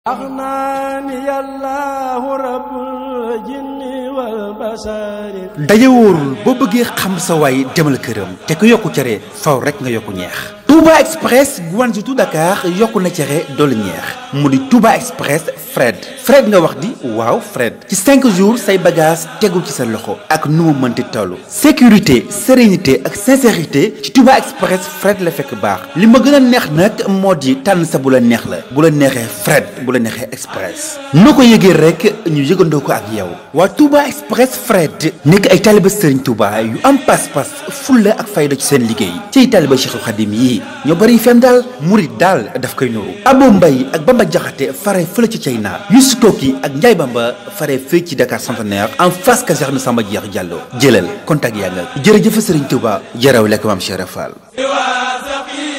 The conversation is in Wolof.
أغناني الله رب الجن والبشر daje wóorul boo bëggee xam sa waay demal këram te ku yokku cere faw rek nga yokku ñeex Touba Express Guanjutu Dakar yokku na cere doolu ñeex mu di Touba Express Fred Fred nga wax di waaw Fred ci 5 jours say bagage tegu ci sa loxo ak nu mu mënti toll sécurité sérénité ak sincérité ci Touba Express Fred la fekk baax li ma gën a neex nag moo di tànn sa bu la neex la bu la neexee Fred bu la neexee Express noo ko yëgee rek ñu yëgandoo ko ak yow waa Touba Express Fred nekk ay taaliba Serigne Touba yu am pas-pas fulla ak fayda ci seen liggéey ci taaliba Cheikhul Khadim yi ñoo bari fen daal murit daal daf koy nuru Abo Mbaye ak Bamba Jaxate fare fële ci China Youssou Toki ak Ndiaye Bamba fare fii ci Dakar Centenaire en face caserne Samba Diakh Diallo jëlal contact yaa nga jërëjëf Serigne Touba jaraw lekk maam Cheikh Fall واثقين